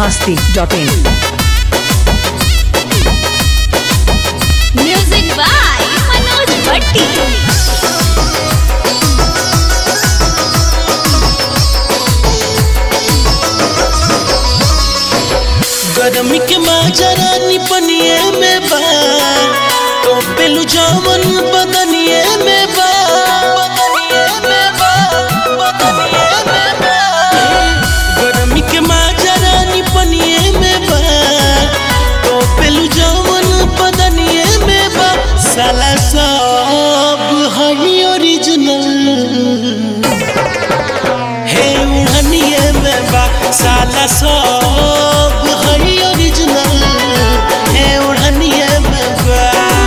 masti.in. Music by Manoj Bhatti. गरमी के माजरा निपनिए में बा तो पेलू जामन बदनिए में बा बदनिए में बा बदनिए में बा गरमी के माजरा निपनिए में बा तो पेलू जामन बदनिए में बा साला सब हई ओरिजिनल हे उड़निए में बा साला सब हई ओरिजिनल हे उड़निए में बा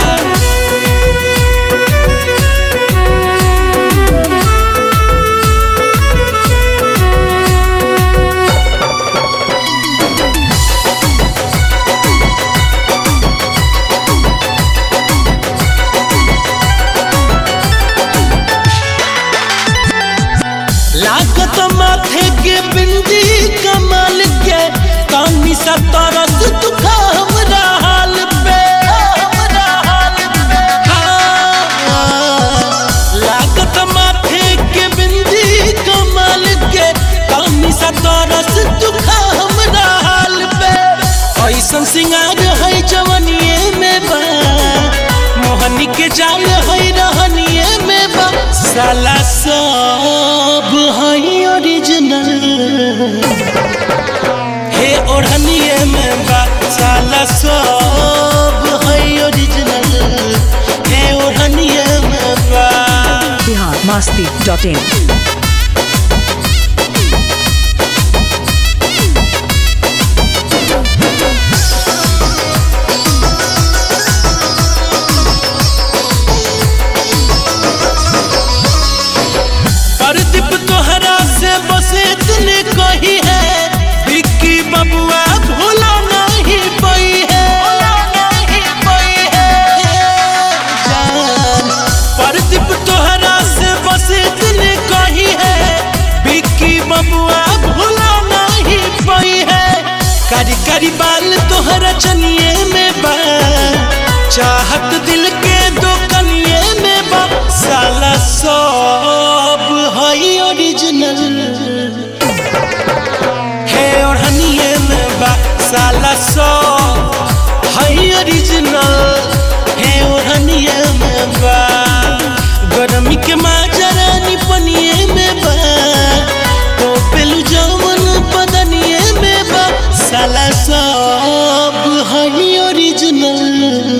लागत माथे के बिंदी कमाल के कानी सा तरस दुखा हमरा हाल पे हमरा हाल पे हाँ। लागत माथे के बिंदी कमाल के कानी सा तरस दुखा हमरा हाल पे ऐसन सिंगार है जवनिए में बा मोहनी के जाल है रहनिए में बा साला सब है ओरिजिनल हे ओढ़निए में बा साला सब है ओरिजिनल हे ओढ़निए में बा Bihar masti.in. परदीप तोहरा से बसे इतने कही है विक्की बबुआ भूला नहीं पई है जान परदीप तोहरा से बसे इतने कही है विक्की बबुआ भूला नहीं पई है कारी कारी बाल तोहरा चनिए में बा चाहत दिल के दो कनिए में बा साला सब हई ओरिजिनल है ओढ़निए में बा साला सब हई ओरिजिनल है ओढ़निए में बा गरमी के माजरा निपनिए में बा तो पेलू जमन बदनिए में बा साला सब हई ओरिजिनल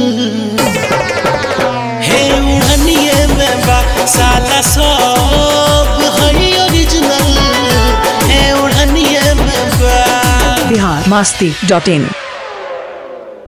हे उड़निए में बा साला सब हई ओरिजिनल हे उड़निए में बा Bihar masti.in.